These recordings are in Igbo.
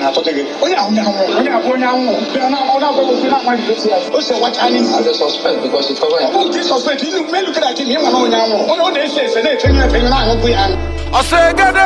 na-atọte gị onye ahụ onye ahụ onye abụ onye ahụ bịa na ọ na-agwa gị okwu na-amaghị gosi ya o si wacha anyị As a suspect because it's covered. ọ dị sọspekt ilu melu kere aka ihe nwa na onye ahụ onye ọ na-ese ese na-efenye efenye na-ahụkwu ya ọsegede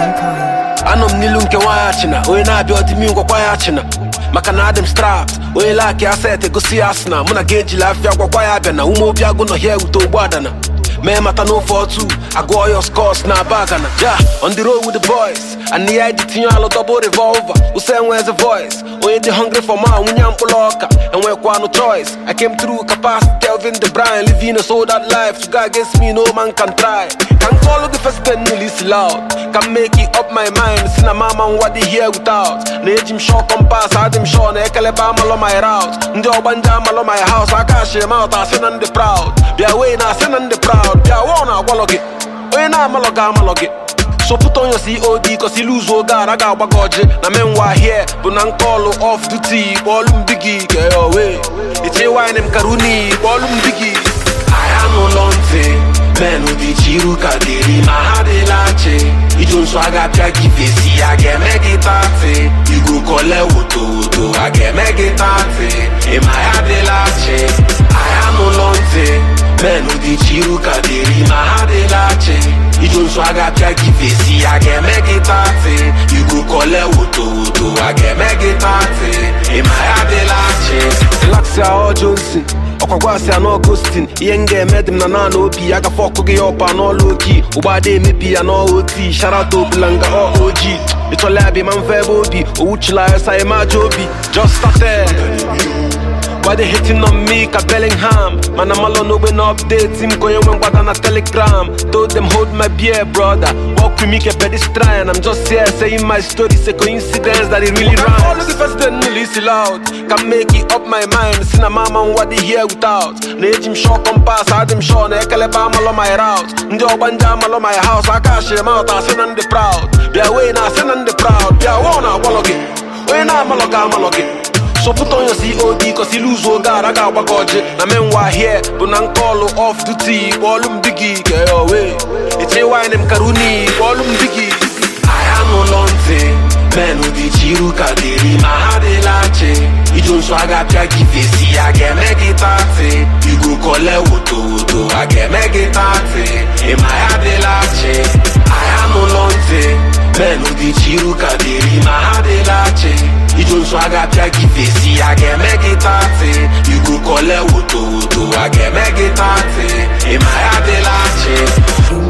anọ m n'ilu nke nwaanyị achịna onye na-abịa ọdịmi ngwakwa ya achịna maka na adị m strapt onye laaki aset egosi ya asị na mụ na ga ejila afịa gwakwa ya abịa na ume obi agụ nọ hia ewute ogbu adana mee mata n'ofe otu agụọ ya scos na bagana ja on the road with the boys and ya eji tinye alụ double revolver use enwezi voice onye dị hungry for ma nwunye mkpụrụ ọka enwekwanụ choice i came through capacity kelvin de bryan living a sold out life to go against me no man can try ka m kọlụ gị president nilisi loud ka m make it up my mind si na mama nwa dị here without na-eji m shọ kompas adị m shọ na ekelebe amalụ my route ndị ọgbanje amalụ my house aka ashiri mout asị na ndị proud bịa wee na asị na ndị proud bịa wụọ na agwalọ gị onye na-amalọ gị amalọ gị so put on your COD cause iluzu oge ara ga-agba gị ọjị na menwa here bụ na nkọlụ off duty kpọọlụ m bigi keowe iche wine m karuni kpọọlụ m bigi ahịa n'ụlọ ntị menụ dị chiru ka dịrị ma ha dịla chi iju nso a ga-apịa gị fesi a ga-eme gị tatị igu kole woto woto a ga-eme gị tatị ịma ya dịla chi ahịa n'ụlọ ntị menụ dị chiru ka dịrị ma ha dịla chi iju nso a ga-apịa gị fesi a ga-eme gị tatị igu kole woto woto a ga-eme gị tatị ịma ya dịla chi relaxia ọjọọ nsi ọkwagwasị anọ Augustin ihe m ga-eme dị m na naanị obi ya gafe ọkụ gị ọpa n'ọlụ oki ụgbọada emebi ya n'oti sharata obulanga ọ oji ịchọla ya bụ ma mfe ebe obi owuchila ya sa emaja obi just started Why they hating on me ka Bellingham Man I'm all on no when updates him Go when what on a telegram Told them hold my beer brother Walk with me ke pedestrian I'm just here saying my story It's a coincidence that it really rhymes All of the first then listen loud Can make it up my mind Sin a mama what they hear without Na eji m shọ kompas adị m shọ na ekelebe amalọ my route Ndị ọgbanje amalọ my house aka ashiri mout asị na ndị proud Bịa wee na asị na ndị proud Bịa wụọ na agwalọ gị Onye na-amalọ gị amalọ gị so put on your COD cause iluzu oge ara ga-agba gị ọjị na menwa here bụ na nkọlụ off duty kpọọlụ m bigi keowe iche wine m karuni kpọọlụ m bigi ahịa n'ụlọ ntị menụ dị chiru ka dịrị ma ha dịla chi iju nso a ga-apịa gị fesi a ga-eme gị tatị igu kole woto woto a ga-eme gị tatị ịma ya dịla chi ahịa n'ụlọ ntị menụ dị chiru ka dịrị ma ha dịla chi iju nso a ga-apịa gị fesi a ga-eme gị tatị igu kole woto woto a ga-eme gị tatị ịma ya dịla chi